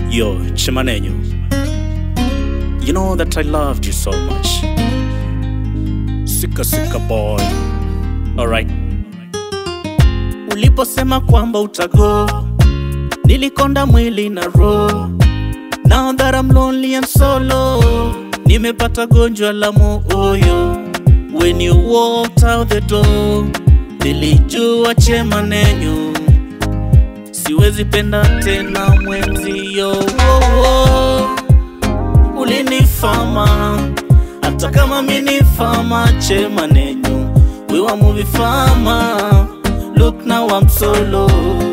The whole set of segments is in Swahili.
Yo, Chimanenyo. You know that I loved you so much. Sika sika boy. Alright. Uliposema kwamba utago, nilikonda mwili na roho. Now that I'm lonely and solo, nimepata gonjwa la moyo. When you walked out the door, nilijua Chimanenyo siwezi penda tena mwenzio. Oh, oh. Ulinifama hata kama mini fama Chimanenyo, we were movie fama. Look now I'm solo.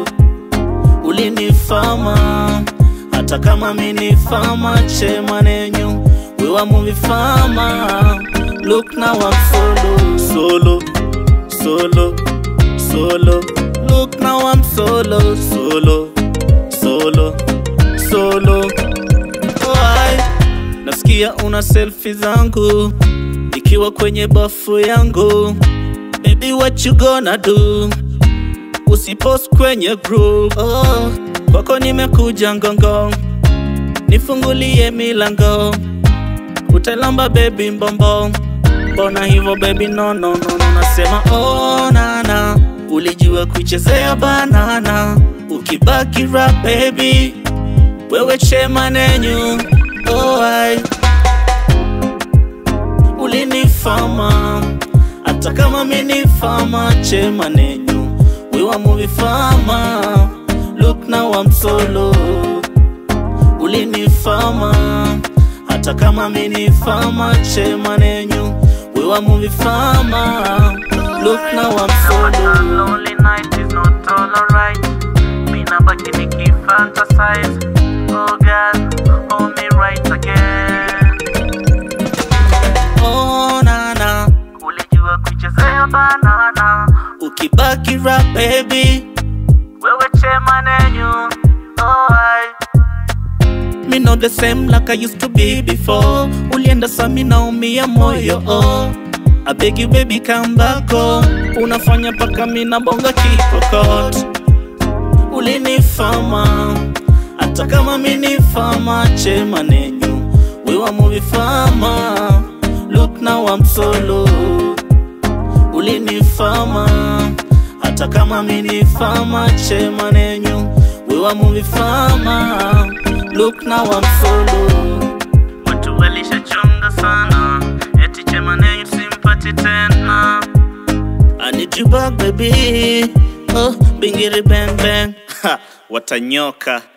Ulinifama hata kama mini fama Chimanenyo, we were movie fama. Look now I'm solo, solo, solo, solo. Look now I'm solo, solo, solo, solo. Why? Nasikia una selfie zangu ikiwa kwenye bafu yangu. Baby, what you gonna do? Usipost kwenye group. Oh, kwako nimekuja ngongo, nifungulie milango, utalamba baby mbombo. Mbona hivyo baby, no, no, no, no. Nasema oh, nana, ulijua kuichezea banana, ukibaki rap baby, wewe Chimanenyo. Oh, I ulinifama hata kama mini fama Chimanenyo, we were movie fama. Look now I'm solo, ulinifama hata kama mini fama Chimanenyo, we were movie fama. Look now I'm solo. Lonely night is not all alright. Me na baki niki fantasize. Oh God, hold me right again. Oh nana, Ulijua kuichezea banana. ukibaki rap baby, Wewe Chimanenyo. Oh I. me not the same like I used to be before. Ulienda sami naumia moyo oh. I beg you baby come back oh. Unafanya paka mina bonga kikokot. Ulinifama hata kama mini fama Chimanenyo, we were movie fama. Look now I'm solo. Ulinifama hata kama mini fama Chimanenyo, we were movie fama. Look now I'm solo. Watu walishachonga sana. Eti Chimanenyo simpati tena. I need you back baby. Oh, bingiri bang bang. Ha, watanyoka.